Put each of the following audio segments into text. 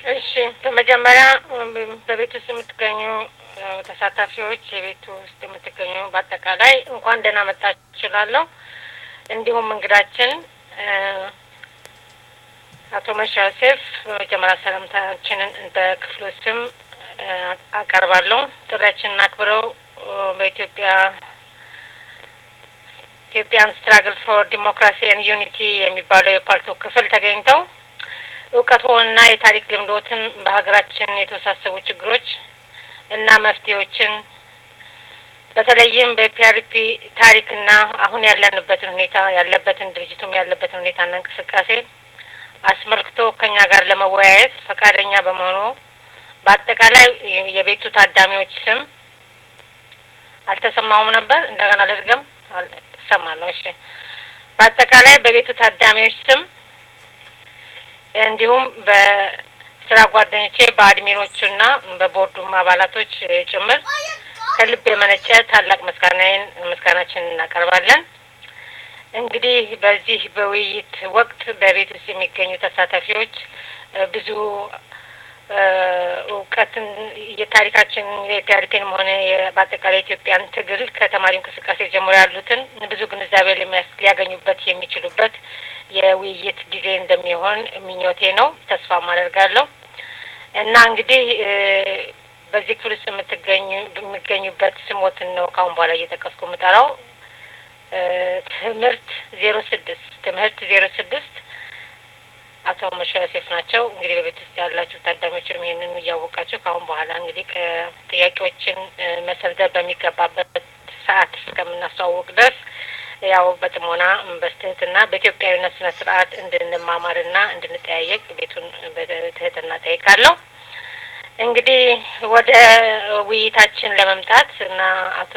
እሺ በመጀመሪያ በቤት ውስጥ የምትገኙ ተሳታፊዎች፣ የቤት ውስጥ የምትገኙ በአጠቃላይ እንኳን ደህና መጣችሁ እችላለሁ። እንዲሁም እንግዳችን አቶ መርሻ ዮሴፍ በመጀመሪያ ሰላምታችንን በክፍሉ ስም አቀርባለሁ። ጥሪያችንን አክብረው በኢትዮጵያ ኢትዮጵያን ስትራግል ፎር ዲሞክራሲ ኤንድ ዩኒቲ የሚባለው የፓርቲው ክፍል ተገኝተው እውቀትዎንና የታሪክ ልምዶትን በሀገራችን የተወሳሰቡ ችግሮች እና መፍትሄዎችን በተለይም በፒአርፒ ታሪክና አሁን ያለንበትን ሁኔታ ያለበትን ድርጅቱም ያለበትን ሁኔታና እንቅስቃሴ አስመልክቶ ከኛ ጋር ለመወያየት ፈቃደኛ በመሆኑ በአጠቃላይ የቤቱ ታዳሚዎች ስም አልተሰማውም ነበር። እንደገና ልድገም። እሰማለሁ። እሺ። በአጠቃላይ በቤቱ ታዳሚዎች ስም እንዲሁም በስራ ጓደኞቼ በአድሚኖቹና በቦርዱም አባላቶች ጭምር ከልብ የመነጨ ታላቅ ምስጋናዬን ምስጋናችንን እናቀርባለን። እንግዲህ በዚህ በውይይት ወቅት በቤት ውስጥ የሚገኙ ተሳታፊዎች ብዙ እውቀትን የታሪካችን የፒአርፒንም ሆነ በአጠቃላይ ኢትዮጵያን ትግል ከተማሪ እንቅስቃሴ ጀምሮ ያሉትን ብዙ ግንዛቤ ሊያገኙበት የሚችሉበት የውይይት ጊዜ እንደሚሆን ምኞቴ ነው። ተስፋም አደርጋለሁ እና እንግዲህ በዚህ ክፍል ውስጥ የምትገኙ የሚገኙበት ስሞትን ነው ካሁን በኋላ እየጠቀስኩ የምጠራው። ትምህርት ዜሮ ስድስት ትምህርት ዜሮ ስድስት አቶ መርሻ ዮሴፍ ናቸው። እንግዲህ በቤት ውስጥ ያላችሁ ታዳሚዎችም ይህንን እያወቃችሁ ከአሁን በኋላ እንግዲህ ጥያቄዎችን መሰብሰብ በሚገባበት ሰዓት እስከምናስተዋወቅ ድረስ ያው በጥሞና በትህትና በኢትዮጵያዊነት ስነ ስርዓት እንድንማማርና እንድንጠያየቅ ቤቱን በትህትና ጠይቃለሁ። እንግዲህ ወደ ውይይታችን ለመምጣት እና አቶ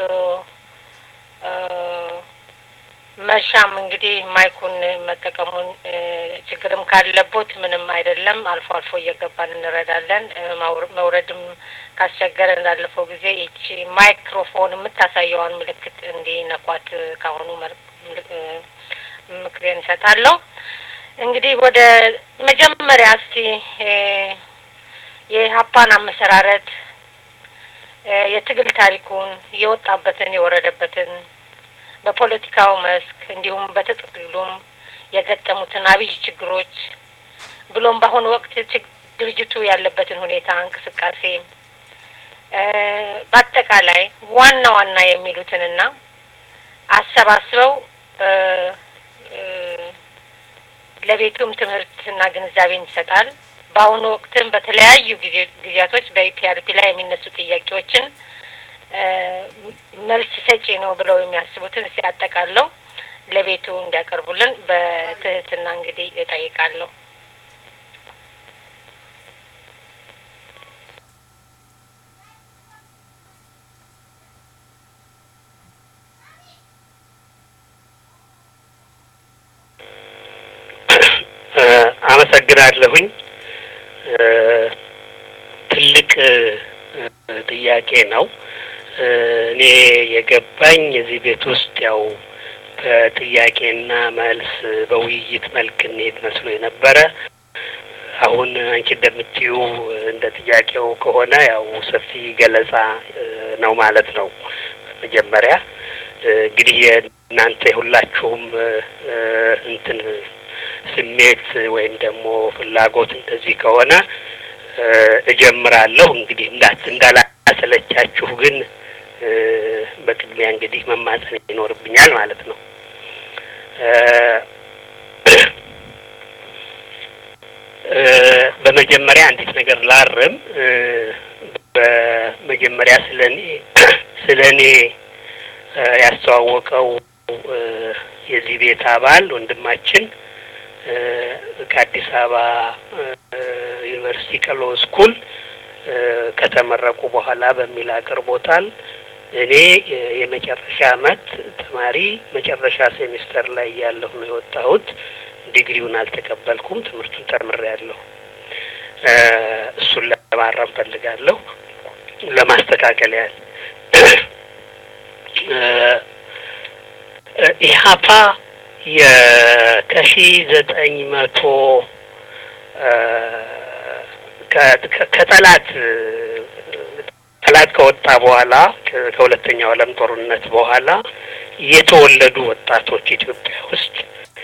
መርሻም እንግዲህ ማይኩን መጠቀሙን ችግርም ካለቦት ምንም አይደለም። አልፎ አልፎ እየገባን እንረዳለን። መውረድም ካስቸገረ እንዳለፈው ጊዜ ይቺ ማይክሮፎን የምታሳየዋን ምልክት እንዲነኳት ካሁኑ ምክሬን እሰጣለሁ። እንግዲህ ወደ መጀመሪያ እስቲ የሀፓን አመሰራረት የትግል ታሪኩን የወጣበትን የወረደበትን በፖለቲካው መስክ እንዲሁም በትግሉም የገጠሙትን አብይ ችግሮች ብሎም በአሁኑ ወቅት ድርጅቱ ያለበትን ሁኔታ እንቅስቃሴ በአጠቃላይ ዋና ዋና የሚሉትንና አሰባስበው ለቤቱም ትምህርትና ግንዛቤን ይሰጣል። በአሁኑ ወቅትም በተለያዩ ጊዜያቶች በኢፒአርፒ ላይ የሚነሱ ጥያቄዎችን መልስ ሰጪ ነው ብለው የሚያስቡትን ሲያጠቃለው ለቤቱ እንዲያቀርቡልን በትህትና እንግዲህ እጠይቃለሁ። አመሰግናለሁኝ። ትልቅ ጥያቄ ነው። እኔ የገባኝ የዚህ ቤት ውስጥ ያው በጥያቄና መልስ በውይይት መልክ እንሄድ መስሎ የነበረ አሁን አንቺ እንደምትዩ እንደ ጥያቄው ከሆነ ያው ሰፊ ገለጻ ነው ማለት ነው። መጀመሪያ እንግዲህ የእናንተ የሁላችሁም እንትን ስሜት ወይም ደግሞ ፍላጎት እንደዚህ ከሆነ እጀምራለሁ። እንግዲህ እንዳት እንዳላሰለቻችሁ ግን በቅድሚያ እንግዲህ መማጸን ይኖርብኛል ማለት ነው። በመጀመሪያ አንዲት ነገር ላርም። በመጀመሪያ ስለ እኔ ስለ እኔ ያስተዋወቀው የዚህ ቤት አባል ወንድማችን ከአዲስ አበባ ዩኒቨርሲቲ ቀሎ ስኩል ከተመረቁ በኋላ በሚል አቅርቦታል። እኔ የመጨረሻ አመት ተማሪ መጨረሻ ሴሚስተር ላይ ያለሁ ነው የወጣሁት። ዲግሪውን አልተቀበልኩም። ትምህርቱን ተምሬያለሁ። እሱን ለማረም ፈልጋለሁ። ለማስተካከል ያህል ኢህአፓ ከሺ ዘጠኝ መቶ ከጠላት ጠላት ከወጣ በኋላ ከሁለተኛው ዓለም ጦርነት በኋላ የተወለዱ ወጣቶች ኢትዮጵያ ውስጥ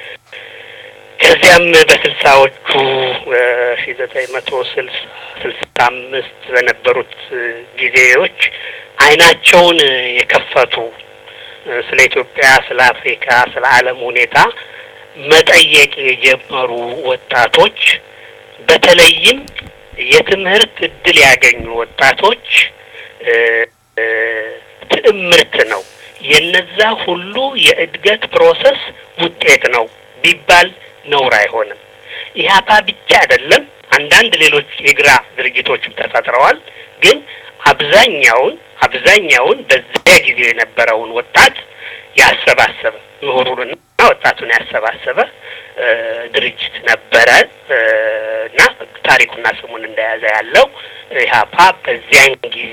ከዚያም በስልሳዎቹ ሺ ዘጠኝ መቶ ስልሳ ስልሳ አምስት በነበሩት ጊዜዎች አይናቸውን የከፈቱ ስለ ኢትዮጵያ፣ ስለ አፍሪካ፣ ስለ ዓለም ሁኔታ መጠየቅ የጀመሩ ወጣቶች በተለይም የትምህርት እድል ያገኙ ወጣቶች ትዕምርት ነው። የነዛ ሁሉ የእድገት ፕሮሰስ ውጤት ነው ቢባል ነውር አይሆንም። ኢህአፓ ብቻ አይደለም፣ አንዳንድ ሌሎች የግራ ድርጅቶችም ተፈጥረዋል። ግን አብዛኛውን አብዛኛውን በዚያ ጊዜ የነበረውን ወጣት ያሰባሰበ ምሁሩንና ወጣቱን ያሰባሰበ ድርጅት ነበረ እና ታሪኩና ስሙን እንደያዘ ያለው ኢህአፓ በዚያን ጊዜ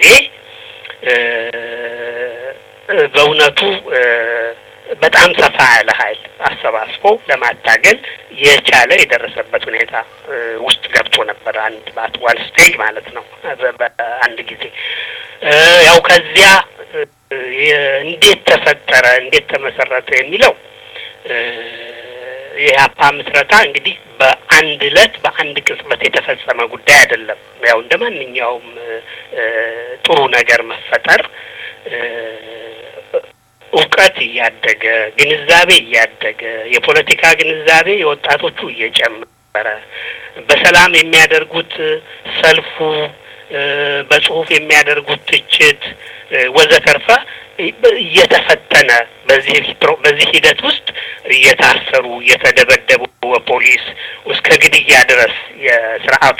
በእውነቱ በጣም ሰፋ ያለ ኃይል አሰባስቦ ለማታገል የቻለ የደረሰበት ሁኔታ ውስጥ ገብቶ ነበር። አንድ ባት ዋን ስቴጅ ማለት ነው። በአንድ ጊዜ ያው ከዚያ እንዴት ተፈጠረ፣ እንዴት ተመሰረተ የሚለው የኢህአፓ ምስረታ እንግዲህ በአንድ እለት በአንድ ቅጽበት የተፈጸመ ጉዳይ አይደለም። ያው እንደ ማንኛውም ጥሩ ነገር መፈጠር እውቀት እያደገ ግንዛቤ እያደገ የፖለቲካ ግንዛቤ የወጣቶቹ እየጨመረ በሰላም የሚያደርጉት ሰልፉ፣ በጽሁፍ የሚያደርጉት ትችት ወዘተርፈ እየተፈተነ በዚህ በዚህ ሂደት ውስጥ እየታሰሩ እየተደበደቡ በፖሊስ እስከ ግድያ ድረስ የስርዓቱ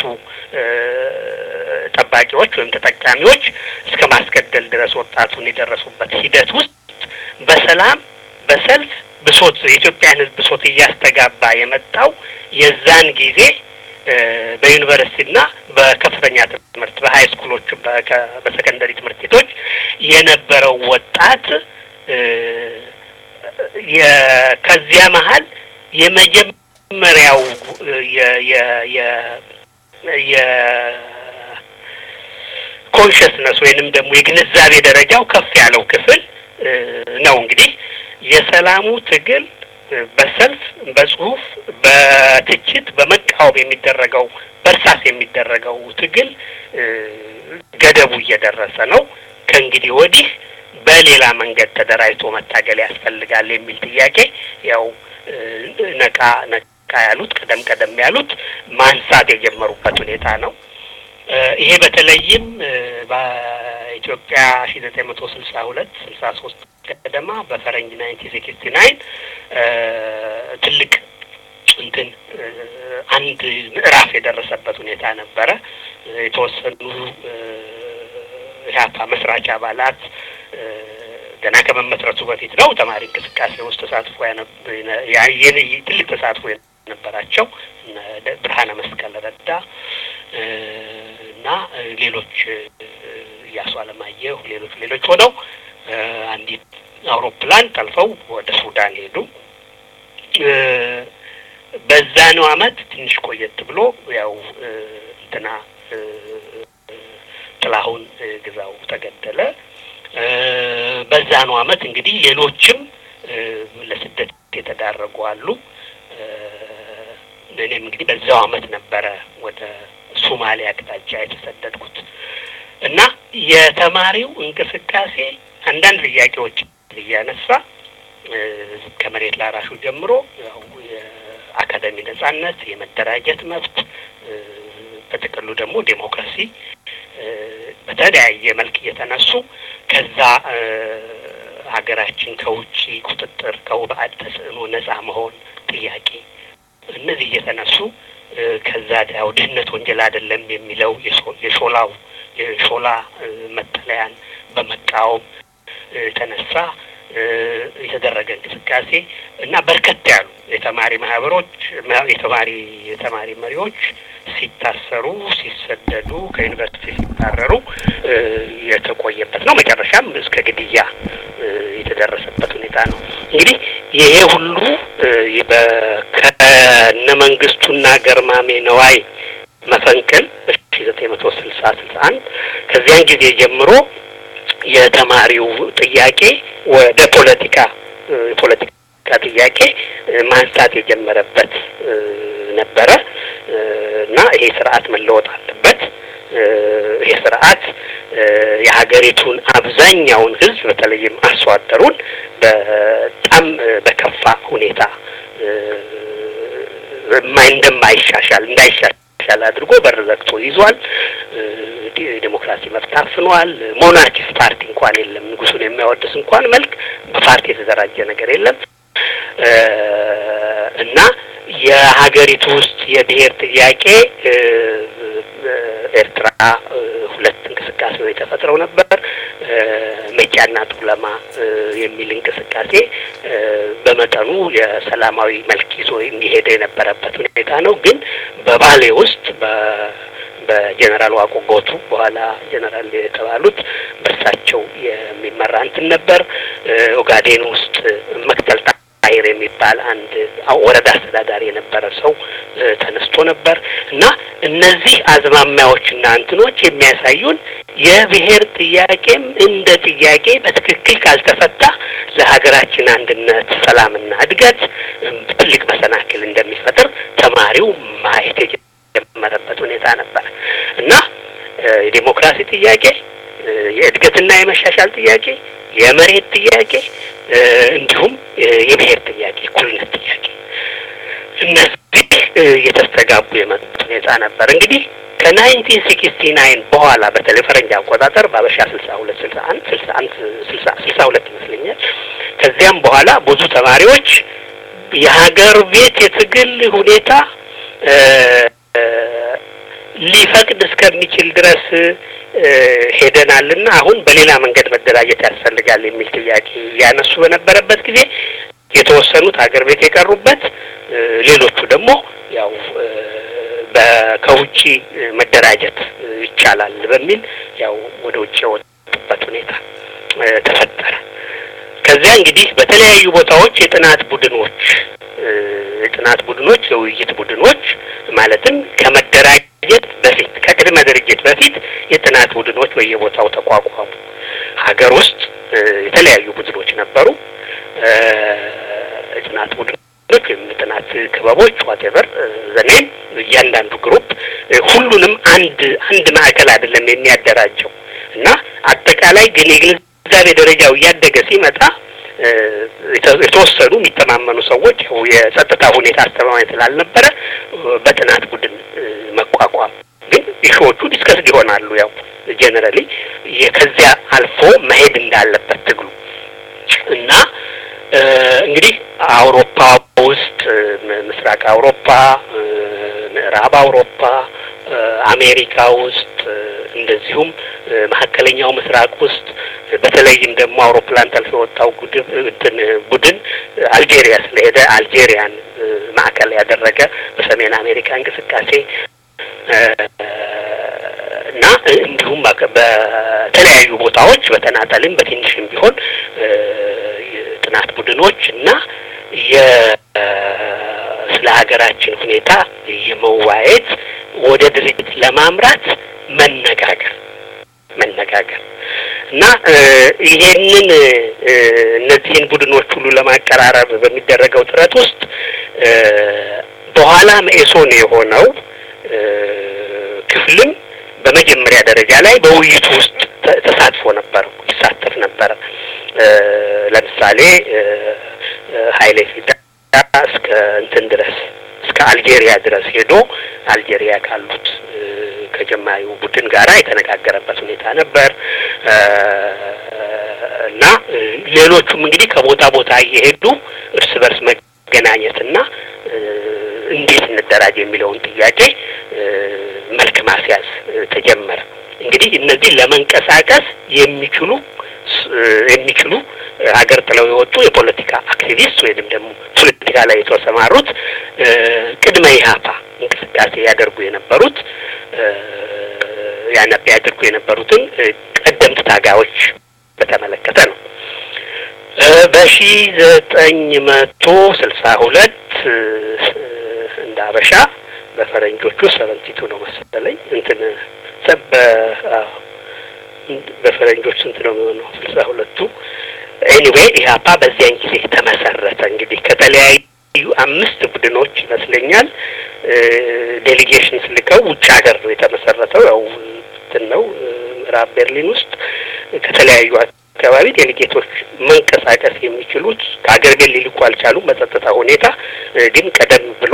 ጠባቂዎች ወይም ተጠቃሚዎች እስከ ማስገደል ድረስ ወጣቱን የደረሱበት ሂደት ውስጥ በሰላም በሰልፍ ብሶት የኢትዮጵያን ሕዝብ ብሶት እያስተጋባ የመጣው የዛን ጊዜ በዩኒቨርሲቲና በከፍተኛ ትምህርት በሀይ ስኩሎች በሰከንደሪ ትምህርት ቤቶች የነበረው ወጣት ከዚያ መሀል የመጀመሪያው የኮንሽስነስ ወይንም ደግሞ የግንዛቤ ደረጃው ከፍ ያለው ክፍል ነው። እንግዲህ የሰላሙ ትግል በሰልፍ በጽሁፍ፣ በትችት፣ በመቃወም የሚደረገው በእርሳስ የሚደረገው ትግል ገደቡ እየደረሰ ነው። ከእንግዲህ ወዲህ በሌላ መንገድ ተደራጅቶ መታገል ያስፈልጋል የሚል ጥያቄ ያው ነቃ ነቃ ያሉት ቀደም ቀደም ያሉት ማንሳት የጀመሩበት ሁኔታ ነው። ይሄ በተለይም በኢትዮጵያ ሺ ዘጠኝ መቶ ስልሳ ሁለት ስልሳ ሶስት ገደማ በፈረንጅ ናይንቲን ሲክስቲ ናይን ትልቅ እንትን አንድ ምዕራፍ የደረሰበት ሁኔታ ነበረ። የተወሰኑ ኢህአፓ መስራች አባላት ገና ከመመስረቱ በፊት ነው ተማሪ እንቅስቃሴ ውስጥ ተሳትፎ ትልቅ ተሳትፎ የነበራቸው ብርሃነ መስቀል ረዳ እና ሌሎች እያሱ አለማየሁ ሌሎች ሌሎች ሆነው አንዲት አውሮፕላን ጠልፈው ወደ ሱዳን ሄዱ። በዛኑ አመት ትንሽ ቆየት ብሎ ያው እንትና ጥላሁን ግዛው ተገደለ። በዛኑ አመት እንግዲህ ሌሎችም ለስደት የተዳረጉ አሉ። እኔም እንግዲህ በዛው አመት ነበረ ወደ ሶማሌ አቅጣጫ የተሰደድኩት እና የተማሪው እንቅስቃሴ አንዳንድ ጥያቄዎች እያነሳ ከመሬት ላራሹ ጀምሮ ያው የአካዳሚ ነጻነት፣ የመደራጀት መብት፣ በጥቅሉ ደግሞ ዴሞክራሲ በተለያየ መልክ እየተነሱ ከዛ ሀገራችን ከውጭ ቁጥጥር ከውባዕድ ተጽዕኖ ነጻ መሆን ጥያቄ እነዚህ እየተነሱ ከዛ ያው ድህነት ወንጀል አይደለም የሚለው የሾላው የሾላ መጠለያን በመቃወም የተነሳ የተደረገ እንቅስቃሴ እና በርከት ያሉ የተማሪ ማህበሮች የተማሪ የተማሪ መሪዎች ሲታሰሩ፣ ሲሰደዱ፣ ከዩኒቨርሲቲ ሲባረሩ የተቆየበት ነው። መጨረሻም እስከ ግድያ የተደረሰበት ሁኔታ ነው። እንግዲህ ይሄ ሁሉ ከነ መንግስቱና ገርማሜ ነዋይ መፈንቅል በሺ ስልሳ አንድ ከዚያን ጊዜ ጀምሮ የተማሪው ጥያቄ ወደ ፖለቲካ የፖለቲካ ጥያቄ ማንሳት የጀመረበት ነበረ እና ይሄ ስርዓት መለወጥ አለበት። ይሄ ስርዓት የሀገሪቱን አብዛኛውን ሕዝብ በተለይም አርሶ አደሩን በጣም በከፋ ሁኔታ እንደማይሻሻል እንዳይሻሻል አድርጎ በር ዘግቶ ይዟል። ዲሞክራሲ መብት ታፍኗል። ሞናርኪስት ፓርቲ እንኳን የለም። ንጉሱን የሚያወድስ እንኳን መልክ በፓርቲ የተደራጀ ነገር የለም እና የሀገሪቱ ውስጥ የብሔር ጥያቄ ኤርትራ ሁለት እንቅስቃሴዎች ተፈጥረው ነበር። መጫና ጡለማ የሚል እንቅስቃሴ በመጠኑ የሰላማዊ መልክ ይዞ የሚሄደ የነበረበት ሁኔታ ነው። ግን በባሌ ውስጥ በጀኔራል ዋቆ ጎቱ በኋላ ጀኔራል የተባሉት በእርሳቸው የሚመራ እንትን ነበር። ኦጋዴን ውስጥ መክተል ጣይር የሚባል አንድ ወረዳ አስተዳዳሪ የነበረ ሰው ተነስቶ ነበር እና እነዚህ አዝማሚያዎችና እንትኖች የሚያሳዩን የብሔር ጥያቄም እንደ ጥያቄ በትክክል ካልተፈታ ለሀገራችን አንድነት፣ ሰላምና እድገት ትልቅ መሰናክል እንደሚፈጥር ተማሪው ማየት የጀመረበት ሁኔታ ነበር እና የዴሞክራሲ ጥያቄ፣ የእድገትና የመሻሻል ጥያቄ፣ የመሬት ጥያቄ እንዲሁም የብሔር ጥያቄ፣ እኩልነት ጥያቄ እነዚህ እየተስተጋቡ የመጡት ሁኔታ ነበር። እንግዲህ ከናይንቲን ሲክስቲ ናይን በኋላ በተለይ ፈረንጅ አቆጣጠር በአበሻ ስልሳ ሁለት ስልሳ አንድ ስልሳ አንድ ስልሳ ስልሳ ሁለት ይመስለኛል። ከዚያም በኋላ ብዙ ተማሪዎች የሀገር ቤት የትግል ሁኔታ ሊፈቅድ እስከሚችል ድረስ ሄደናልና አሁን በሌላ መንገድ መደራጀት ያስፈልጋል የሚል ጥያቄ ያነሱ በነበረበት ጊዜ የተወሰኑት ሀገር ቤት የቀሩበት፣ ሌሎቹ ደግሞ ያው ከውጪ መደራጀት ይቻላል በሚል ያው ወደ ውጭ የወጡበት ሁኔታ ተፈጠረ። ከዚያ እንግዲህ በተለያዩ ቦታዎች የጥናት ቡድኖች የጥናት ቡድኖች የውይይት ቡድኖች ማለትም ከመደራጀት በፊት ከቅድመ ድርጅት በፊት የጥናት ቡድኖች በየቦታው ተቋቋሙ። ሀገር ውስጥ የተለያዩ ቡድኖች ነበሩ። የጥናት ቡድኖች ወይም ጥናት ክበቦች ዋቴቨር ዘኔም እያንዳንዱ ግሩፕ ሁሉንም አንድ አንድ ማዕከል አይደለም የሚያደራጀው እና አጠቃላይ ግን የግንዛቤ ደረጃው እያደገ ሲመጣ የተወሰኑ የሚተማመኑ ሰዎች የጸጥታ ሁኔታ አስተማማኝ ስላልነበረ በጥናት ቡድን መቋቋም ግን ኢሹዎቹ ዲስከስድ ይሆናሉ። ያው ጀነራሊ ከዚያ አልፎ መሄድ እንዳለበት ትግሉ እና እንግዲህ አውሮፓ ውስጥ ምስራቅ አውሮፓ፣ ምዕራብ አውሮፓ፣ አሜሪካ ውስጥ እንደዚሁም መካከለኛው ምስራቅ ውስጥ በተለይም ደግሞ አውሮፕላን ጠልፎ የወጣው እንትን ቡድን አልጄሪያ ስለሄደ አልጄሪያን ማዕከል ያደረገ በሰሜን አሜሪካ እንቅስቃሴ እና እንዲሁም በተለያዩ ቦታዎች በተናጠልም በትንሽም ቢሆን ጥናት ቡድኖች እና ስለ ሀገራችን ሁኔታ የመዋየት ወደ ድርጅት ለማምራት መነጋገር መነጋገር እና ይሄንን እነዚህን ቡድኖች ሁሉ ለማቀራረብ በሚደረገው ጥረት ውስጥ በኋላ መኢሶን የሆነው ክፍልም በመጀመሪያ ደረጃ ላይ በውይይቱ ውስጥ ተሳትፎ ነበር፣ ይሳተፍ ነበረ። ለምሳሌ ኃይሌ ፊዳ እስከ እንትን ድረስ እስከ አልጄሪያ ድረስ ሄዶ አልጄሪያ ካሉት ከጀማሪው ቡድን ጋር የተነጋገረበት ሁኔታ ነበር እና ሌሎቹም እንግዲህ ከቦታ ቦታ እየሄዱ እርስ በርስ መገናኘትና እንዴት እንደራጅ የሚለውን ጥያቄ መልክ ማስያዝ ተጀመረ። እንግዲህ እነዚህ ለመንቀሳቀስ የሚችሉ የሚችሉ ሀገር ጥለው የወጡ የፖለቲካ አክቲቪስት ወይንም ደግሞ ፖለቲካ ላይ የተሰማሩት ቅድመ ኢህአፓ እንቅስቃሴ ያደርጉ የነበሩት ያነብ ያደርጉ የነበሩትን ቀደምት ታጋዮች በተመለከተ ነው። በሺ ዘጠኝ መቶ ስልሳ ሁለት እንደ አበሻ በፈረንጆቹ ሰቨንቲቱ ነው መሰለኝ እንትን በፈረንጆች ስንት ነው የሚሆነው? ስልሳ ሁለቱ ኤኒዌይ ኢህአፓ በዚያን ጊዜ ተመሰረተ። እንግዲህ ከተለያዩ አምስት ቡድኖች ይመስለኛል ዴሊጌሽንስ ልከው ውጭ ሀገር ነው የተመሰረተው። ያው እንትን ነው ምዕራብ ቤርሊን ውስጥ ከተለያዩ አካባቢ ዴሊጌቶች መንቀሳቀስ የሚችሉት ከሀገር ቤት ሊልኩ አልቻሉም በጸጥታ ሁኔታ። ግን ቀደም ብሎ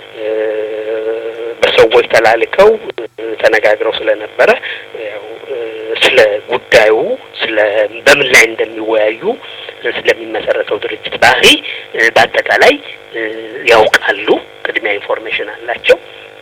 በሰዎች ተላልከው ተነጋግረው ስለነበረ ያው ስለ ጉዳዩ ስለ በምን ላይ እንደሚወያዩ ስለሚመሰረተው ድርጅት ባህሪ በአጠቃላይ ያውቃሉ። ቅድሚያ ኢንፎርሜሽን አላቸው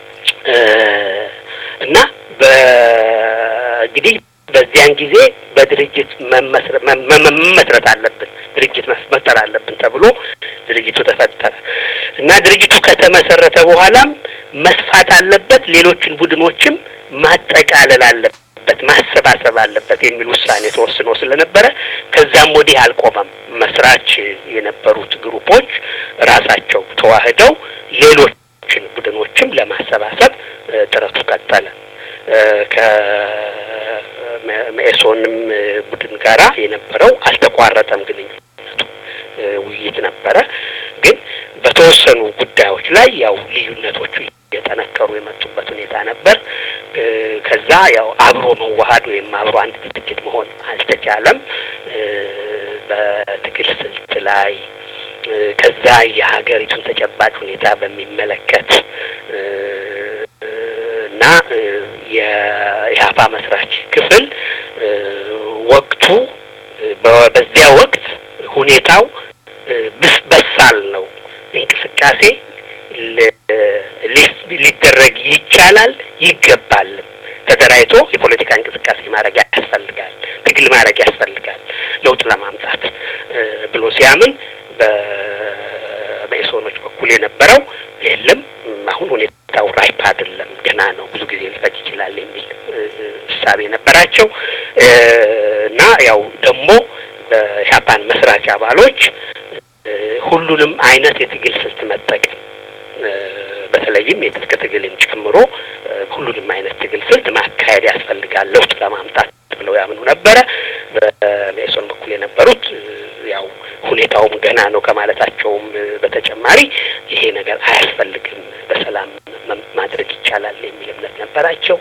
እና በእንግዲህ በዚያን ጊዜ በድርጅት መመስረት አለብን፣ ድርጅት መፍጠር አለብን ተብሎ ድርጅቱ ተፈጠረ እና ድርጅቱ ከተመሰረተ በኋላም መስፋት አለበት፣ ሌሎችን ቡድኖችም ማጠቃለል አለበት፣ ማሰባሰብ አለበት የሚል ውሳኔ ተወስኖ ስለነበረ ከዛም ወዲህ አልቆመም። መስራች የነበሩት ግሩፖች ራሳቸው ተዋህደው ሌሎችን ቡድኖችም ለማሰባሰብ ጥረቱ ቀጠለ። ከመኢሶንም ቡድን ጋራ የነበረው አልተቋረጠም ግንኙነቱ፣ ውይይት ነበረ። ግን በተወሰኑ ጉዳዮች ላይ ያው ልዩነቶቹ እየጠነከሩ የመጡበት ሁኔታ ነበር። ከዛ ያው አብሮ መዋሀድ ወይም አብሮ አንድ ድርጅት መሆን አልተቻለም። በትግል ስልት ላይ ከዛ የሀገሪቱን ተጨባጭ ሁኔታ በሚመለከት እና የኢህአፓ መስራች ክፍል ወቅቱ በዚያ ወቅት ሁኔታው በሳል ነው። እንቅስቃሴ ሊደረግ ይቻላል ይገባል። ተደራጅቶ የፖለቲካ እንቅስቃሴ ማድረግ ያስፈልጋል፣ ትግል ማድረግ ያስፈልጋል ለውጥ ለማምጣት ብሎ ሲያምን በመኢሶኖች በኩል የነበረው የለም አሁን ሁኔታው ራይፕ አይደለም፣ ገና ነው፣ ብዙ ጊዜ ሊፈጅ ይችላል የሚል እሳቤ ነበራቸው እና ያው ደግሞ በጃፓን መስራች አባሎች ሁሉንም አይነት የትግል ስልት መጠቀም በተለይም የትጥቅ ትግልን ጨምሮ ሁሉንም አይነት ትግል ስልት ማካሄድ ያስፈልጋል ለውጥ ለማምጣት ብለው ያምኑ ነበረ። በሜሶን በኩል የነበሩት ያው ሁኔታውም ገና ነው ከማለታቸውም በተጨማሪ ይሄ ነገር አያስፈልግም፣ በሰላም ማድረግ ይቻላል የሚል እምነት ነበራቸው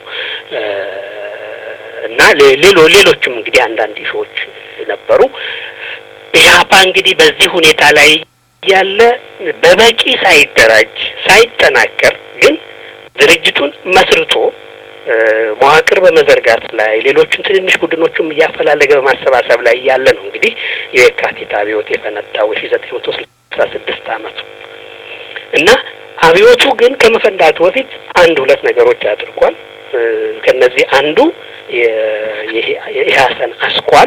እና ሌሎ ሌሎችም እንግዲህ አንዳንድ ኢሾዎች ነበሩ። ኢህአፓ እንግዲህ በዚህ ሁኔታ ላይ ያለ በበቂ ሳይደራጅ ሳይጠናከር ግን ድርጅቱን መስርቶ መዋቅር በመዘርጋት ላይ ሌሎቹን ትንንሽ ቡድኖቹም እያፈላለገ በማሰባሰብ ላይ ያለ ነው እንግዲህ የካቲት አብዮት የፈነዳው ሺ ዘጠኝ መቶ ስልሳ ስድስት አመቱ እና አብዮቱ ግን ከመፈንዳቱ በፊት አንድ ሁለት ነገሮች አድርጓል። ከነዚህ አንዱ የኢህአሰን አስኳል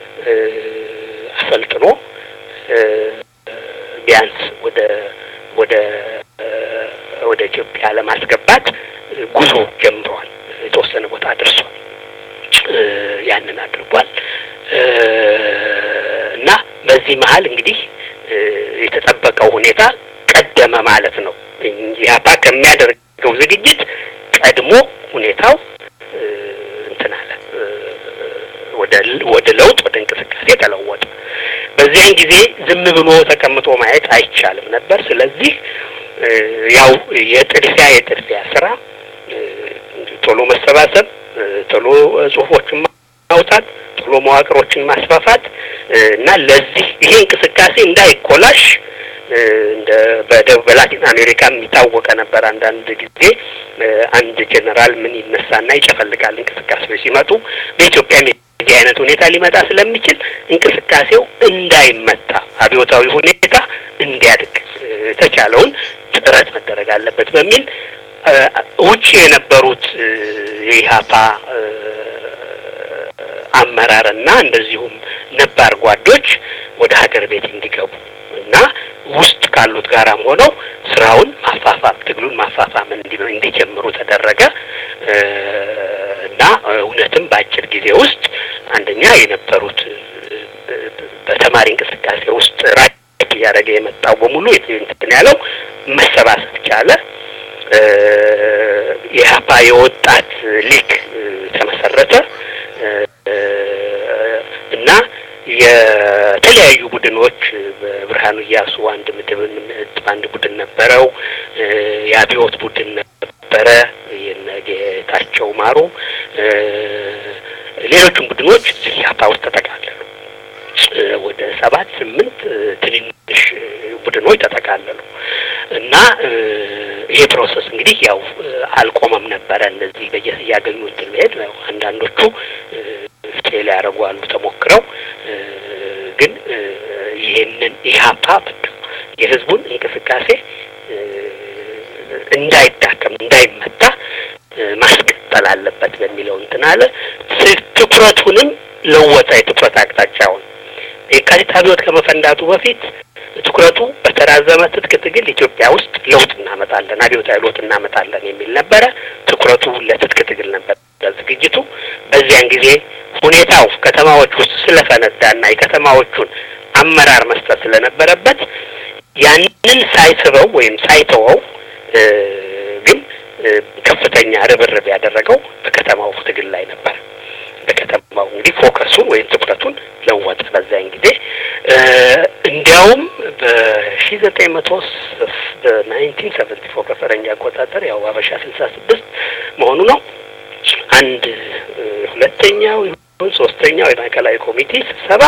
አሰልጥኖ ቢያንስ ወደ ወደ ወደ ኢትዮጵያ ለማስገባት ጉዞ ጀምረዋል። የተወሰነ ቦታ ደርሷል። ያንን አድርጓል እና በዚህ መሀል እንግዲህ የተጠበቀው ሁኔታ ቀደመ ማለት ነው። ኢህአፓ ከሚያደርገው ዝግጅት ቀድሞ ሁኔታው እንትን አለ፣ ወደ ወደ ለውጥ ወደ እንቅስቃሴ ተለወጠ። በዚያን ጊዜ ዝም ብሎ ተቀምጦ ማየት አይቻልም ነበር። ስለዚህ ያው የጥድፊያ የጥድፊያ ስራ ቶሎ መሰባሰብ፣ ቶሎ ጽሁፎችን ማውጣት፣ ቶሎ መዋቅሮችን ማስፋፋት እና ለዚህ ይሄ እንቅስቃሴ እንዳይኮላሽ እንደ በደቡብ በላቲን አሜሪካ የሚታወቀ ነበር። አንዳንድ ጊዜ አንድ ጄኔራል ምን ይነሳና ይጨፈልጋል እንቅስቃሴዎች ሲመጡ በኢትዮጵያም የዚህ አይነት ሁኔታ ሊመጣ ስለሚችል እንቅስቃሴው እንዳይመታ አብዮታዊ ሁኔታ እንዲያድግ የተቻለውን ጥረት መደረግ አለበት በሚል ውጭ የነበሩት የኢህአፓ አመራርና እንደዚሁም ነባር ጓዶች ወደ ሀገር ቤት እንዲገቡ እና ውስጥ ካሉት ጋራም ሆነው ስራውን ማፋፋም ትግሉን ማፋፋም እንዲጀምሩ ተደረገ እና እውነትም በአጭር ጊዜ ውስጥ አንደኛ የነበሩት በተማሪ እንቅስቃሴ ውስጥ ራቅ እያደረገ የመጣው በሙሉ እንትን ያለው መሰባሰብ ቻለ። የኢህአፓ የወጣት ሊግ በብርሃኑ እያሱ አንድ ምድብ አንድ ቡድን ነበረው። የአብዮት ቡድን ነበረ የነ ጌታቸው ማሩ፣ ሌሎችም ቡድኖች እዚህ ኢህአፓ ውስጥ ተጠቃለሉ። ወደ ሰባት ስምንት ትንንሽ ቡድኖች ተጠቃለሉ እና ይሄ ፕሮሰስ እንግዲህ ያው አልቆመም ነበረ። እነዚህ በየስ እያገኙ እንትን መሄድ ያው አንዳንዶቹ ፌል ያደርጉ አሉ ተሞክረው ግን ይሄንን ኢህአፓ የህዝቡን እንቅስቃሴ እንዳይዳከም እንዳይመታ ማስቀጠል አለበት በሚለው እንትን አለ። ትኩረቱንም ለወጠ። የትኩረት አቅጣጫውን የካቲት አብዮት ከመፈንዳቱ በፊት ትኩረቱ በተራዘመ ትጥቅ ትግል ኢትዮጵያ ውስጥ ለውጥ እናመጣለን፣ አብዮታዊ ለውጥ እናመጣለን የሚል ነበረ። ትኩረቱ ለትጥቅ ትግል ነበር ዝግጅቱ። በዚያን ጊዜ ሁኔታው ከተማዎች ውስጥ ስለፈነዳና የከተማዎቹን አመራር መስጠት ስለነበረበት ያንን ሳይስበው ወይም ሳይተወው ግን ከፍተኛ ርብርብ ያደረገው በከተማው ትግል ላይ ነበር። በከተማው እንግዲህ ፎከሱን ወይም ትኩረቱን ለወጠ። በዚያን ጊዜ እንዲያውም በሺ ዘጠኝ መቶ በናይንቲን ሰቨንቲ ፎር በፈረንጅ አቆጣጠር ያው አበሻ ስልሳ ስድስት መሆኑ ነው። አንድ ሁለተኛው ይሁን ሶስተኛው የማዕከላዊ ኮሚቴ ስብሰባ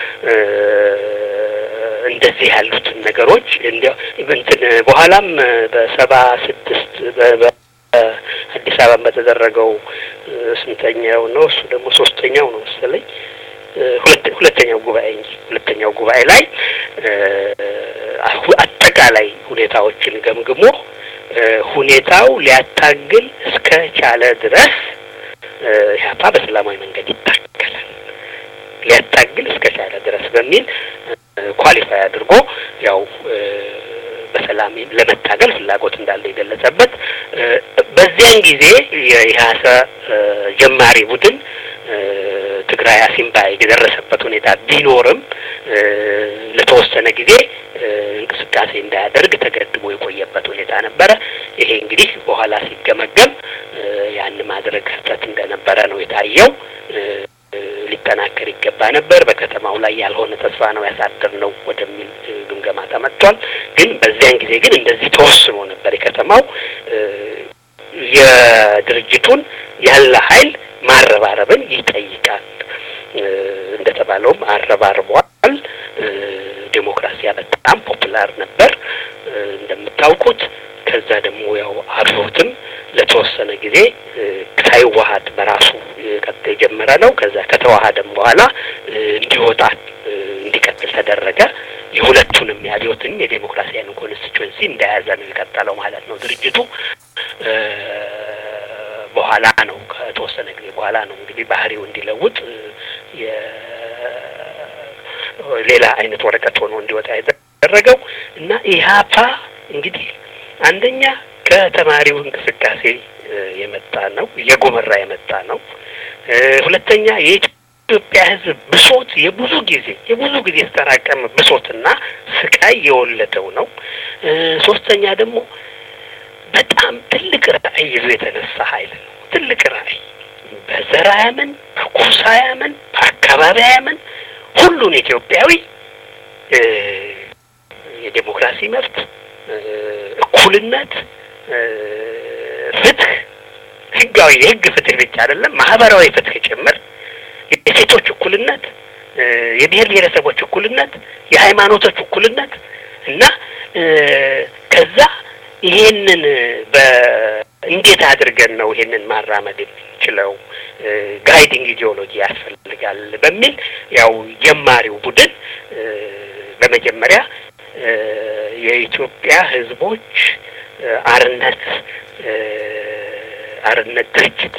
እንደዚህ ያሉትን ነገሮች እንዲያው እንትን በኋላም በሰባ ስድስት አዲስ አበባ በተደረገው ስንተኛው ነው? እሱ ደግሞ ሶስተኛው ነው መሰለኝ። ሁለተኛው ጉባኤ እንጂ ሁለተኛው ጉባኤ ላይ አጠቃላይ ሁኔታዎችን ገምግሞ ሁኔታው ሊያታግል እስከ ቻለ ድረስ ኢህአፓ በሰላማዊ መንገድ ይታገላል ሊያታግል እስከ ቻለ ድረስ በሚል ኳሊፋይ አድርጎ ያው በሰላም ለመታገል ፍላጎት እንዳለ የገለጸበት በዚያን ጊዜ የኢህአሰ ጀማሪ ቡድን ትግራይ አሲምባ የደረሰበት ሁኔታ ቢኖርም ለተወሰነ ጊዜ እንቅስቃሴ እንዳያደርግ ተገድቦ የቆየበት ሁኔታ ነበረ። ይሄ እንግዲህ በኋላ ሲገመገም ያን ማድረግ ስህተት እንደነበረ ነው የታየው። ሊጠናከር ይገባ ነበር። በከተማው ላይ ያልሆነ ተስፋ ነው ያሳደር ነው ወደሚል ግምገማ ተመጥቷል። ግን በዚያን ጊዜ ግን እንደዚህ ተወስኖ ነበር። የከተማው የድርጅቱን ያለ ኃይል ማረባረብን ይጠይቃል። እንደተባለውም አረባርቧል። ዴሞክራሲያ በጣም ፖፑላር ነበር እንደምታውቁት። ከዛ ደግሞ ያው አብዮትም ለተወሰነ ጊዜ ሳይዋሀድ በራሱ ቀጥ የጀመረ ነው። ከዛ ከተዋሀደም በኋላ እንዲወጣ እንዲቀጥል ተደረገ። የሁለቱንም የአብዮትንም የዴሞክራሲያን ኮንስቲትዌንሲ እንደያዘ ነው የቀጠለው ማለት ነው ድርጅቱ። በኋላ ነው ከተወሰነ ጊዜ በኋላ ነው እንግዲህ ባህሪው እንዲለውጥ ሌላ አይነት ወረቀት ሆኖ እንዲወጣ የተደረገው እና ኢህአፓ እንግዲህ አንደኛ ከተማሪው እንቅስቃሴ የመጣ ነው፣ እየጎመራ የመጣ ነው። ሁለተኛ የኢትዮጵያ ሕዝብ ብሶት የብዙ ጊዜ የብዙ ጊዜ የተጠራቀመ ብሶትና ስቃይ የወለደው ነው። ሶስተኛ ደግሞ በጣም ትልቅ ራዕይ ይዞ የተነሳ ኃይል ነው። ትልቅ ራዕይ በዘር አያምን፣ በጎሳ አያምን፣ በአካባቢ አያምን፣ ሁሉን ኢትዮጵያዊ የዴሞክራሲ መብት፣ እኩልነት፣ ፍትህ፣ ህጋዊ የህግ ፍትህ ብቻ አይደለም ማህበራዊ ፍትህ ጭምር፣ የሴቶች እኩልነት፣ የብሔር ብሔረሰቦች እኩልነት፣ የሃይማኖቶች እኩልነት እና ከዛ ይሄንን በእንዴት አድርገን ነው ይሄንን ማራመድ የምንችለው? ጋይዲንግ ኢዲዮሎጂ ያስፈልጋል በሚል ያው ጀማሪው ቡድን በመጀመሪያ የኢትዮጵያ ህዝቦች አርነት አርነት ድርጅት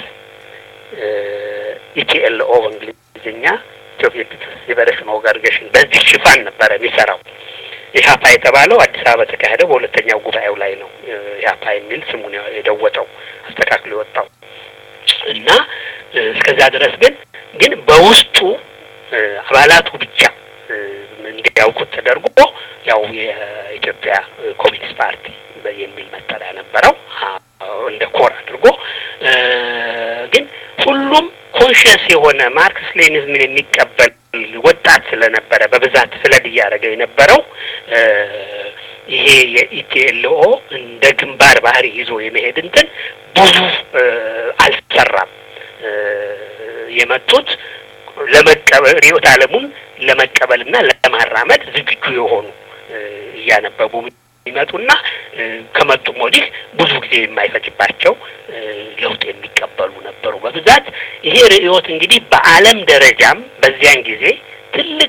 ኢቲኤልኦ በእንግሊዝኛ ኢትዮጵያ ሊበሬሽን ኦርጋናይዜሽን በዚህ ሽፋን ነበረ የሚሰራው። ኢህአፓ የተባለው አዲስ አበባ በተካሄደው በሁለተኛው ጉባኤው ላይ ነው ኢህአፓ የሚል ስሙን የደወጠው አስተካክሎ የወጣው እና እስከዛ ድረስ ግን ግን በውስጡ አባላቱ ብቻ እንዲያውቁት ተደርጎ ያው የኢትዮጵያ ኮሚኒስት ፓርቲ የሚል መጠሪያ ነበረው እንደ ኮር አድርጎ ግን ሁሉም ኮንሽየስ የሆነ ማርክስ ሌኒዝምን የሚቀበል ወጣት ስለነበረ በብዛት ፍለድ እያደረገ የነበረው ይሄ የኢቲኤልኦ እንደ ግንባር ባህሪ ይዞ የመሄድ እንትን ብዙ አልሰራም። የመጡት ለመቀበል ርዕዮተ ዓለሙን ለመቀበልና ለማራመድ ዝግጁ የሆኑ እያነበቡ ይመጡና ከመጡም ወዲህ ብዙ ጊዜ የማይፈጅባቸው ለውጥ የሚቀበሉ ነበሩ በብዛት። ይሄ ርዕዮት እንግዲህ በዓለም ደረጃም በዚያን ጊዜ ትልቅ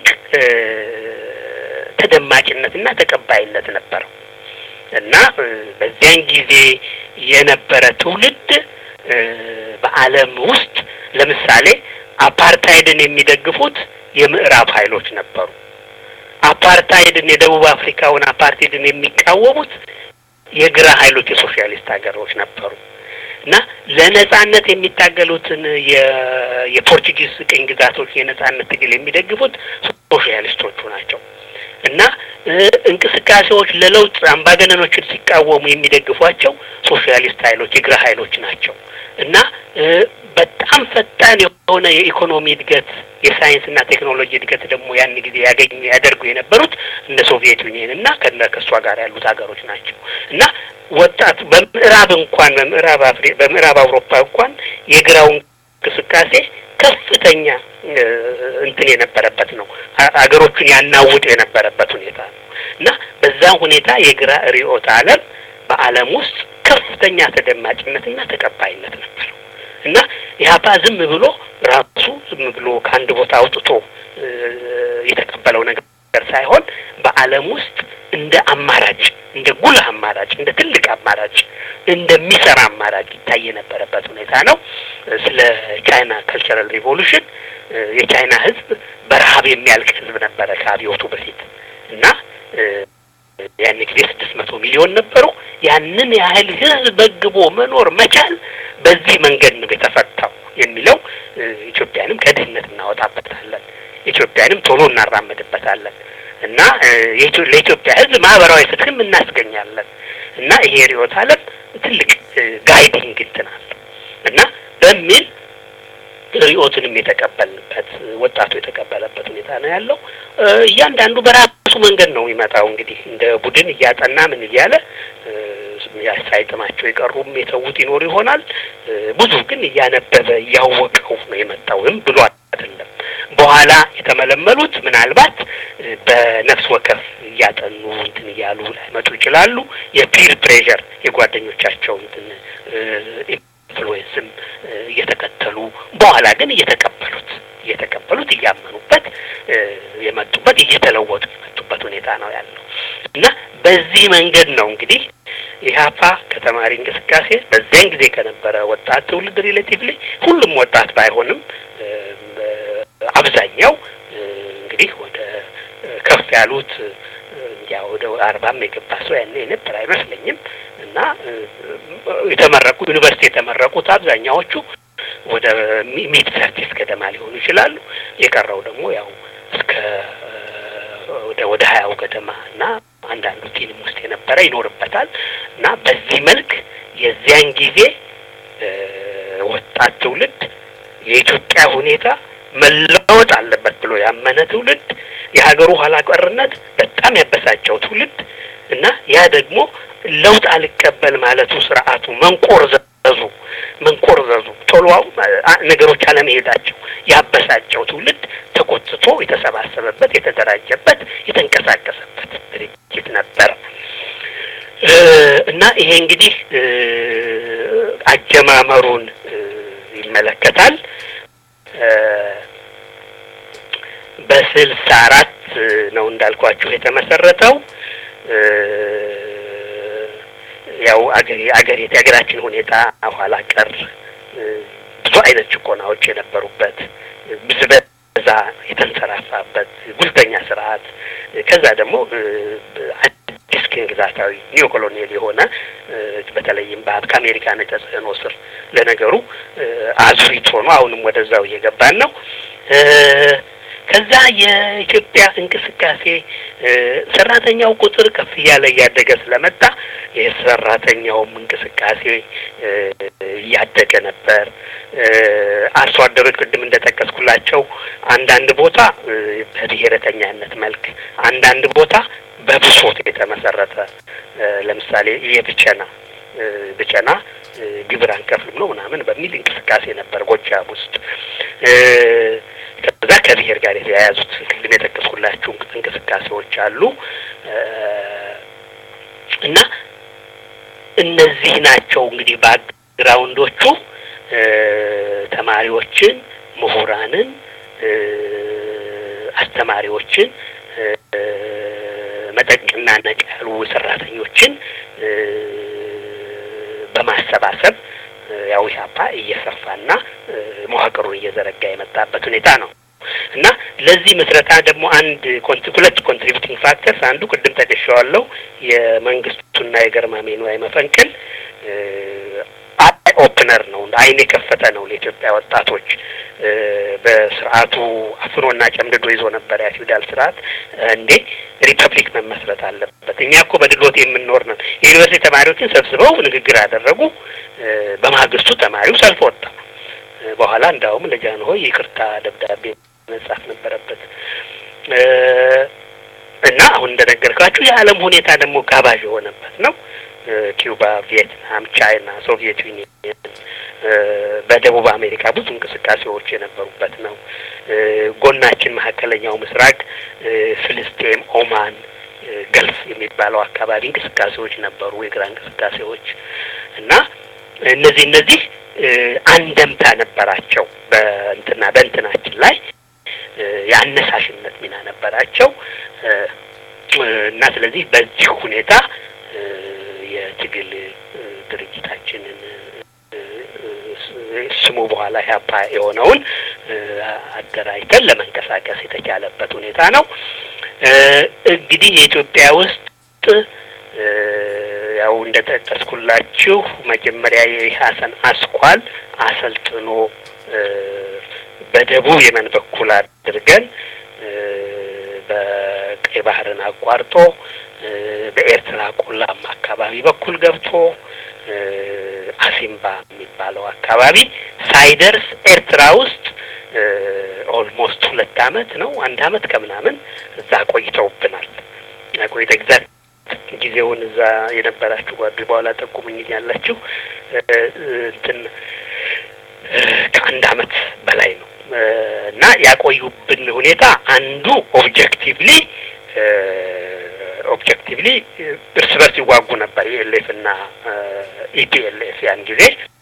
ተደማጭነትና ተቀባይነት ነበረው እና በዚያን ጊዜ የነበረ ትውልድ በዓለም ውስጥ ለምሳሌ አፓርታይድን የሚደግፉት የምዕራብ ኃይሎች ነበሩ። አፓርታይድን የደቡብ አፍሪካውን አፓርታይድን የሚቃወሙት የግራ ኃይሎች የሶሻሊስት ሀገሮች ነበሩ እና ለነጻነት የሚታገሉትን የፖርቹጊዝ ቅኝ ግዛቶች የነጻነት ትግል የሚደግፉት ሶሻሊስቶቹ ናቸው እና እንቅስቃሴዎች ለለውጥ አምባገነኖችን ሲቃወሙ የሚደግፏቸው ሶሻሊስት ኃይሎች የግራ ኃይሎች ናቸው እና በጣም ፈጣን የሆነ የኢኮኖሚ እድገት የሳይንስና ቴክኖሎጂ እድገት ደግሞ ያን ጊዜ ያገኙ ያደርጉ የነበሩት እነ ሶቪየት ዩኒየን እና ከነ ከእሷ ጋር ያሉት ሀገሮች ናቸው እና ወጣቱ በምዕራብ እንኳን በምዕራብ አፍሪ በምዕራብ አውሮፓ እንኳን የግራው እንቅስቃሴ ከፍተኛ እንትን የነበረበት ነው። ሀገሮቹን ያናውጥ የነበረበት ሁኔታ ነው እና በዛ ሁኔታ የግራ ርዕዮተ ዓለም በዓለም ውስጥ ከፍተኛ ተደማጭነትና ተቀባይነት ነበረው እና ኢህአፓ ዝም ብሎ ራሱ ዝም ብሎ ከአንድ ቦታ አውጥቶ የተቀበለው ነገር ሳይሆን በዓለም ውስጥ እንደ አማራጭ እንደ ጉልህ አማራጭ እንደ ትልቅ አማራጭ እንደሚሰራ አማራጭ ይታይ የነበረበት ሁኔታ ነው። ስለ ቻይና ካልቸራል ሪቮሉሽን የቻይና ሕዝብ በረሀብ የሚያልቅ ሕዝብ ነበረ ከአብዮቱ በፊት እና ያን ጊዜ ስድስት መቶ ሚሊዮን ነበሩ። ያንን ያህል ሕዝብ በግቦ መኖር መቻል በዚህ መንገድ ነው የተፈታው የሚለው ኢትዮጵያንም ከድህነት እናወጣበታለን፣ ኢትዮጵያንም ቶሎ እናራመድበታለን እና ለኢትዮጵያ ሕዝብ ማህበራዊ ፍትህም እናስገኛለን እና ይሄ ርዕዮተ ዓለም ትልቅ ጋይዲንግ እንትን አለው እና በሚል ርዕዮትንም የተቀበልንበት ወጣቱ የተቀበለበት ሁኔታ ነው ያለው። እያንዳንዱ በራሱ መንገድ ነው የሚመጣው። እንግዲህ እንደ ቡድን እያጠና ምን እያለ ሳይጥማቸው የቀሩም የተዉት ይኖሩ ይሆናል። ብዙ ግን እያነበበ እያወቀው ነው የመጣው። ዝም ብሎ አይደለም። በኋላ የተመለመሉት ምናልባት በነፍስ ወከፍ እያጠኑ እንትን እያሉ ላይመጡ ይችላሉ። የፒር ፕሬዠር የጓደኞቻቸው እንትን ኢንፍሉዌንስም እየተከተሉ በኋላ ግን እየተቀበሉት እየተቀበሉት እያመኑበት የመጡበት እየተለወጡ የመጡበት ሁኔታ ነው ያለው እና በዚህ መንገድ ነው እንግዲህ ኢህአፓ ከተማሪ እንቅስቃሴ በዚያን ጊዜ ከነበረ ወጣት ትውልድ ሪሌቲቭሊ ሁሉም ወጣት ባይሆንም አብዛኛው እንግዲህ ወደ ከፍ ያሉት ያ ወደ አርባም የገባ ሰው ያኔ የነበር አይመስለኝም እና የተመረቁ ዩኒቨርሲቲ የተመረቁት አብዛኛዎቹ ወደ ሚድ ሰርቲስ ገደማ ሊሆኑ ይችላሉ። የቀረው ደግሞ ያው እስከ ወደ ወደ ሀያው ገደማ እና አንዳንዱ ቲንም ውስጥ የነበረ ይኖርበታል እና በዚህ መልክ የዚያን ጊዜ ወጣት ትውልድ የኢትዮጵያ ሁኔታ መለወጥ አለበት ብሎ ያመነ ትውልድ የሀገሩ ኋላ ቀርነት በጣም ያበሳጨው ትውልድ እና ያ ደግሞ ለውጥ አልቀበል ማለቱ ስርዓቱ መንቆርዘዙ መንቆርዘዙ ቶሎ ነገሮች አለመሄዳቸው ያበሳጨው ትውልድ ተቆጥቶ የተሰባሰበበት የተደራጀበት የተንቀሳቀሰበት ድርጅት ነበር እና ይሄ እንግዲህ አጀማመሩን ይመለከታል። በስልሳ አራት ነው እንዳልኳችሁ የተመሰረተው። ያው አገሬ አገሬ የሀገራችን ሁኔታ ኋላ ቀር ብዙ አይነት ጭቆናዎች የነበሩበት ብዝበዛ የተንሰራፋበት ጉልተኛ ስርዓት ከዛ ደግሞ አዲስ ቅኝ ግዛታዊ ኒዮ ኮሎኒያል የሆነ በተለይም ከአሜሪካን የተጽዕኖ ስር ለነገሩ አዙሪት ሆኖ አሁንም ወደዛው እየገባን ነው ከዛ የኢትዮጵያ እንቅስቃሴ ሰራተኛው ቁጥር ከፍ እያለ እያደገ ስለመጣ የሰራተኛውም እንቅስቃሴ እያደገ ነበር። አርሶ አደሮች ቅድም እንደጠቀስኩላቸው አንዳንድ ቦታ በብሔረተኛነት መልክ፣ አንዳንድ ቦታ በብሶት የተመሰረተ ለምሳሌ የብቸና ብቸና ግብር አንከፍልም ነው ምናምን በሚል እንቅስቃሴ ነበር ጎጃም ውስጥ። ከዛ ከብሔር ጋር የተያያዙት ቅድም የጠቀስኩላችሁ እንቅስቃሴዎች አሉ እና እነዚህ ናቸው እንግዲህ ባክግራውንዶቹ ተማሪዎችን፣ ምሁራንን፣ አስተማሪዎችን መጠቅና ነቅ ያሉ ሰራተኞችን በማሰባሰብ ያው ኢህአፓ እየሰፋና መዋቅሩን እየዘረጋ የመጣበት ሁኔታ ነው እና ለዚህ ምስረታ ደግሞ አንድ ሁለት ኮንትሪቢዩቲንግ ፋክተርስ አንዱ ቅድም ጠቅሼዋለሁ የመንግስቱና የገርማሜ ንዋይ መፈንቅል አይ ኦፕነር ነው፣ አይን የከፈተ ነው ለኢትዮጵያ ወጣቶች። በስርዓቱ አፍኖና ጨምድዶ ይዞ ነበር ያ ፊውዳል ስርዓት። እንዴ ሪፐብሊክ መመስረት አለበት፣ እኛ እኮ በድሎት የምንኖር ነን። የዩኒቨርሲቲ ተማሪዎችን ሰብስበው ንግግር አደረጉ። በማግስቱ ተማሪው ሰልፍ ወጣ። በኋላ እንዳውም ለጃንሆይ ይቅርታ ደብዳቤ መጻፍ ነበረበት እና አሁን እንደነገርኳችሁ የዓለም ሁኔታ ደግሞ ጋባዥ የሆነበት ነው። ኪዩባ፣ ቪየትናም፣ ቻይና፣ ሶቪየት ዩኒየን በደቡብ አሜሪካ ብዙ እንቅስቃሴዎች የነበሩበት ነው። ጎናችን መካከለኛው ምስራቅ ፍልስጤም፣ ኦማን፣ ገልፍ የሚባለው አካባቢ እንቅስቃሴዎች ነበሩ፣ የግራ እንቅስቃሴዎች እና እነዚህ እነዚህ አንደምታ ነበራቸው በእንትና በእንትናችን ላይ የአነሳሽነት ሚና ነበራቸው እና ስለዚህ በዚህ ሁኔታ የትግል ድርጅታችንን ስሙ በኋላ ኢህአፓ የሆነውን አደራጅተን ለመንቀሳቀስ የተቻለበት ሁኔታ ነው። እንግዲህ የኢትዮጵያ ውስጥ ያው እንደ ጠቀስኩላችሁ መጀመሪያ የኢህአሰን አስኳል አሰልጥኖ በደቡብ የመን በኩል አድርገን በቀይ ባህርን አቋርጦ በኤርትራ ቆላማ አካባቢ በኩል ገብቶ አሲምባ የሚባለው አካባቢ ሳይደርስ ኤርትራ ውስጥ ኦልሞስት ሁለት አመት ነው አንድ አመት ከምናምን እዛ ቆይተውብናል። ቆይተ ኤግዛክት ጊዜውን እዛ የነበራችሁ ጓድ በኋላ ጠቁሙኝ ያላችሁ እንትን ከአንድ አመት በላይ ነው እና ያቆዩብን ሁኔታ አንዱ ኦብጀክቲቭሊ ኦብጀክቲቭሊ እርስ በርስ ይዋጉ ነበር የኤልኤፍ እና ኢፒኤልኤፍ ያን ጊዜ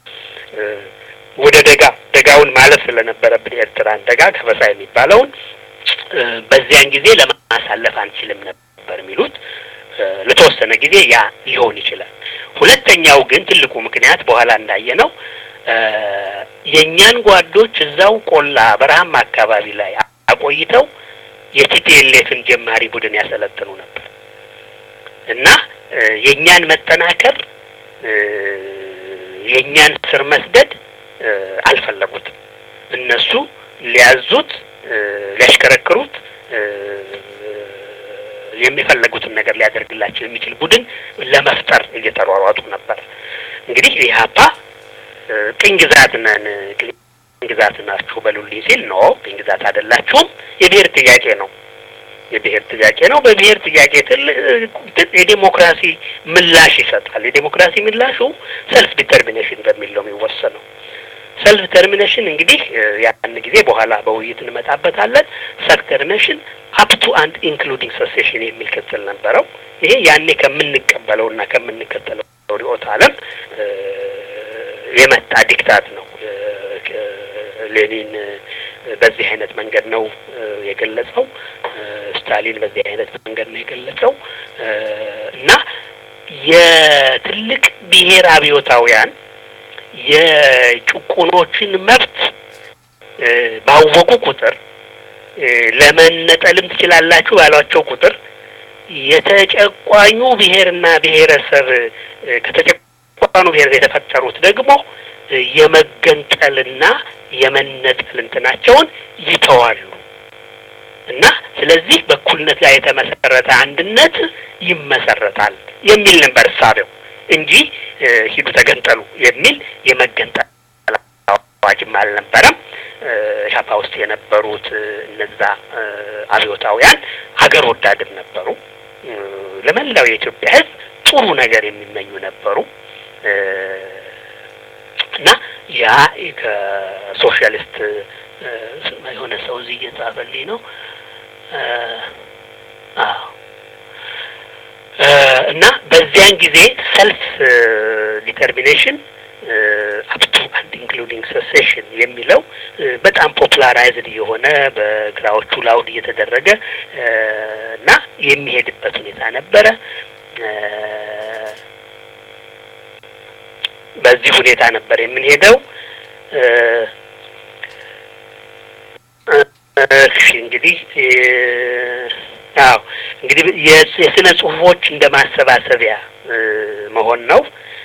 ወደ ደጋ ደጋውን ማለፍ ስለነበረብን የኤርትራን ደጋ ከበሳ የሚባለውን በዚያን ጊዜ ለማሳለፍ አንችልም ነበር የሚሉት ለተወሰነ ጊዜ ያ ሊሆን ይችላል። ሁለተኛው ግን ትልቁ ምክንያት በኋላ እንዳየ ነው የእኛን ጓዶች እዛው ቆላ በረሃማ አካባቢ ላይ አቆይተው የቲፒኤልኤፍን ጀማሪ ቡድን ያሰለጥኑ ነበር እና የእኛን መጠናከር የእኛን ስር መስደድ አልፈለጉትም። እነሱ ሊያዙት ሊያሽከረክሩት የሚፈለጉትን ነገር ሊያደርግላቸው የሚችል ቡድን ለመፍጠር እየተሯሯጡ ነበር። እንግዲህ ኢህአፓ ቅኝ ግዛት ነን ቅኝ ግዛት ናችሁ በሉልኝ ሲል ኖ ቅኝ ግዛት አይደላችሁም፣ የብሔር ጥያቄ ነው የብሔር ጥያቄ ነው። በብሔር ጥያቄ የዴሞክራሲ ምላሽ ይሰጣል። የዴሞክራሲ ምላሹ ሰልፍ ዲተርሚኔሽን በሚል ነው የሚወሰነው። ሰልፍ ተርሚኔሽን እንግዲህ ያን ጊዜ በኋላ በውይይት እንመጣበታለን። ሰልፍ ተርሚኔሽን አፕቱ አንድ ኢንክሉዲንግ ሰሴሽን የሚል ቅጽል ነበረው። ይሄ ያኔ ከምንቀበለው እና ከምንከተለው ርዕዮተ ዓለም የመጣ ዲክታት ነው። ሌኒን በዚህ አይነት መንገድ ነው የገለጸው። ስታሊን በዚህ አይነት መንገድ ነው የገለጸው እና የትልቅ ብሔር አብዮታውያን የጭቁኖችን መብት ባወቁ ቁጥር ለመነጠልም ትችላላችሁ ባሏቸው ቁጥር የተጨቋኙ ብሔርና ብሔረሰብ ከተጨቋኑ ብሔር የተፈጠሩት ደግሞ የመገንጠልና የመነጠል እንትናቸውን ይተዋሉ እና ስለዚህ በእኩልነት ላይ የተመሰረተ አንድነት ይመሰረታል የሚል ነበር እሳቤው እንጂ ሂዱ ተገንጠሉ የሚል የመገንጠል አዋጅም አልነበረም። ኢህአፓ ውስጥ የነበሩት እነዛ አብዮታውያን ሀገር ወዳድም ነበሩ። ለመላው የኢትዮጵያ ሕዝብ ጥሩ ነገር የሚመኙ ነበሩ እና ያ ከሶሻሊስት የሆነ ሰው እዚህ እየጻፈልኝ ነው። አዎ እና በዚያን ጊዜ ሰልፍ ዲተርሚኔሽን አፕቱ አንድ ኢንክሉዲንግ ሰሴሽን የሚለው በጣም ፖፑላራይዝድ የሆነ በግራዎቹ ላውድ እየተደረገ እና የሚሄድበት ሁኔታ ነበረ። በዚህ ሁኔታ ነበር የምንሄደው። እሺ እንግዲህ አዎ እንግዲህ የስነ ጽሁፎች እንደ ማሰባሰቢያ መሆን ነው።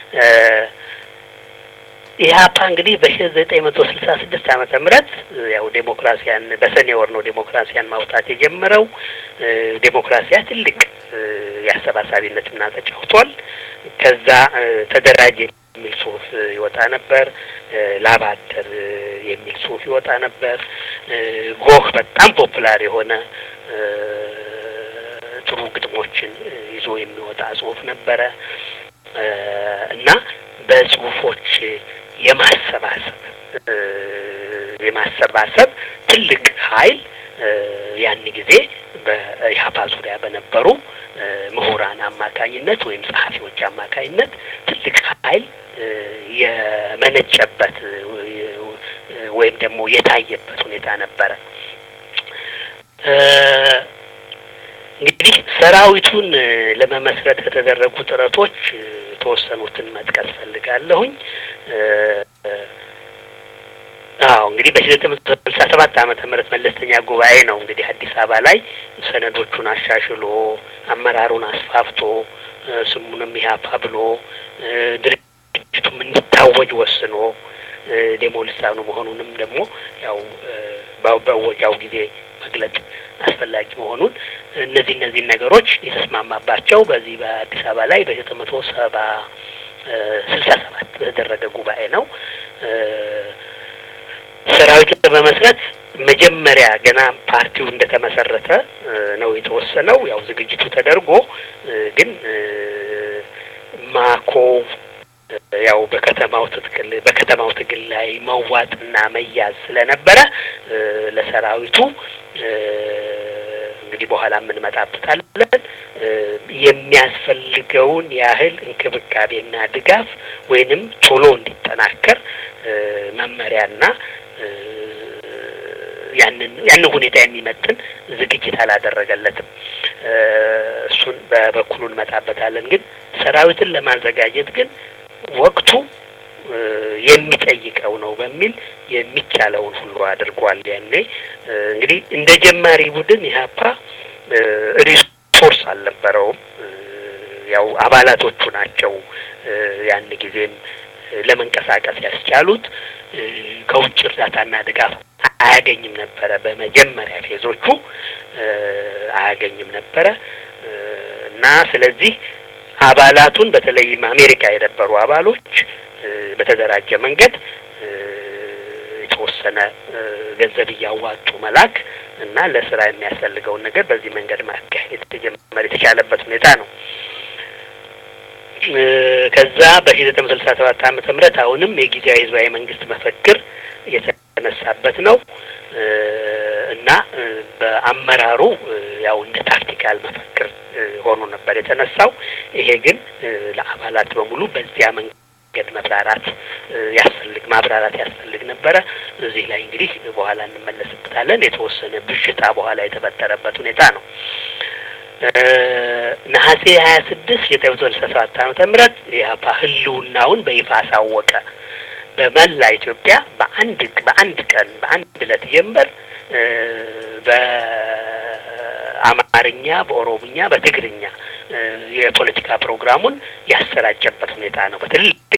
ኢህአፓ እንግዲህ በሺ ዘጠኝ መቶ ስልሳ ስድስት ዓመተ ምህረት ያው ዴሞክራሲያን በሰኔ ወር ነው ዴሞክራሲያን ማውጣት የጀመረው። ዴሞክራሲያ ትልቅ የአሰባሳቢነት ሚና ተጫውቷል። ከዛ ተደራጅ የሚል ጽሁፍ ይወጣ ነበር። ላብ አደር የሚል ጽሁፍ ይወጣ ነበር። ጎህ በጣም ፖፑላር የሆነ ጥሩ ግጥሞችን ይዞ የሚወጣ ጽሁፍ ነበረ እና በጽሁፎች የማሰባሰብ የማሰባሰብ ትልቅ ኃይል ያን ጊዜ በኢህአፓ ዙሪያ በነበሩ ምሁራን አማካኝነት ወይም ጸሐፊዎች አማካኝነት ትልቅ ኃይል የመነጨበት ወይም ደግሞ የታየበት ሁኔታ ነበረ። እንግዲህ ሰራዊቱን ለመመስረት ከተደረጉ ጥረቶች የተወሰኑትን መጥቀስ ፈልጋለሁኝ። አዎ እንግዲህ በሺ ዘጠኝ መቶ ስልሳ ሰባት ዓመተ ምህረት መለስተኛ ጉባኤ ነው እንግዲህ አዲስ አበባ ላይ ሰነዶቹን አሻሽሎ አመራሩን አስፋፍቶ ስሙንም ኢህአፓ ብሎ ድርጅቱም እንዲታወጅ ወስኖ ዴሞ ልሳኑ መሆኑንም ደግሞ ያው በወጃው ጊዜ መግለጥ አስፈላጊ መሆኑን እነዚህ እነዚህ ነገሮች የተስማማባቸው በዚህ በአዲስ አበባ ላይ በዘጠኝ መቶ ሰባ ስልሳ ሰባት በተደረገ ጉባኤ ነው። ሰራዊት በመመስረት መጀመሪያ ገና ፓርቲው እንደተመሰረተ ነው የተወሰነው። ያው ዝግጅቱ ተደርጎ ግን ማኮ ያው በከተማው ትግል በከተማው ትግል ላይ መዋጥና መያዝ ስለነበረ ለሰራዊቱ እንግዲህ በኋላ የምንመጣበታለን የሚያስፈልገውን ያህል እንክብካቤና ድጋፍ ወይንም ቶሎ እንዲጠናከር መመሪያና ያንን ያንን ሁኔታ የሚመጥን ዝግጅት አላደረገለትም። እሱን በበኩሉ እንመጣበታለን። ግን ሰራዊትን ለማዘጋጀት ግን ወቅቱ የሚጠይቀው ነው በሚል የሚቻለውን ሁሉ አድርጓል። ያኔ እንግዲህ እንደ ጀማሪ ቡድን ኢህአፓ ሪሶርስ አልነበረውም። ያው አባላቶቹ ናቸው ያን ጊዜም ለመንቀሳቀስ ያስቻሉት። ከውጭ እርዳታና ድጋፍ አያገኝም ነበረ። በመጀመሪያ ፌዞቹ አያገኝም ነበረ እና ስለዚህ አባላቱን በተለይም አሜሪካ የነበሩ አባሎች በተደራጀ መንገድ የተወሰነ ገንዘብ እያዋጡ መላክ እና ለስራ የሚያስፈልገውን ነገር በዚህ መንገድ ማካሄድ የተጀመረ የተቻለበት ሁኔታ ነው። ከዛ በሺ ዘጠኝ መቶ ስልሳ ሰባት ዓመተ ምህረት አሁንም የጊዜያዊ ህዝባዊ መንግስት መፈክር የተነሳበት ነው እና በአመራሩ ያው እንደ ታክቲካል መፈክር ሆኖ ነበር የተነሳው። ይሄ ግን ለአባላት በሙሉ በዚያ መንገድ መብራራት ያስፈልግ ማብራራት ያስፈልግ ነበረ። እዚህ ላይ እንግዲህ በኋላ እንመለስበታለን። የተወሰነ ብዥታ በኋላ የተፈጠረበት ሁኔታ ነው። ነሐሴ ሀያ ስድስት ዘጠኝ መቶ ስልሳ ሰባት ዓመተ ምህረት ኢህአፓ ህልውናውን በይፋ አሳወቀ። በመላ ኢትዮጵያ በአንድ በአንድ ቀን በአንድ ዕለት ጀንበር በአማርኛ፣ በኦሮምኛ፣ በትግርኛ የፖለቲካ ፕሮግራሙን ያሰራጨበት ሁኔታ ነው። በትልቅ